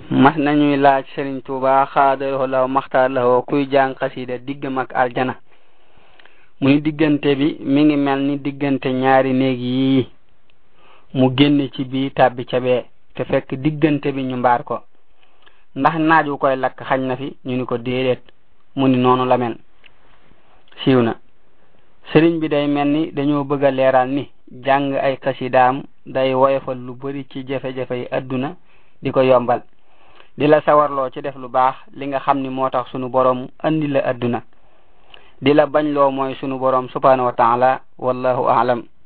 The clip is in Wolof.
mas nañuy laaj Sëriñ Tuuba xaadaloo law maxtaar lawoo kuy jàng xasida diggam ak aljana mu ni diggante bi mi ngi mel ni diggante ñaari néeg yii mu génn ci bii tàbbi ca bee te fekk diggante bi ñu mbaar ko ndax naaj wu koy lakk xañ na fi ñu ni ko déedéet mu ni noonu la mel siiw na sëriñ bi day mel ni dañoo bëgg a leeral ni jàng ay xasidaam day woyofal lu bari ci jafe-jafe yi adduna di ko yombal di la sawarloo ci def lu baax li nga xam ni moo tax sunu borom andi la adduna di la bañ loo mooy sunu borom subhanahu wa taala wallahu aalam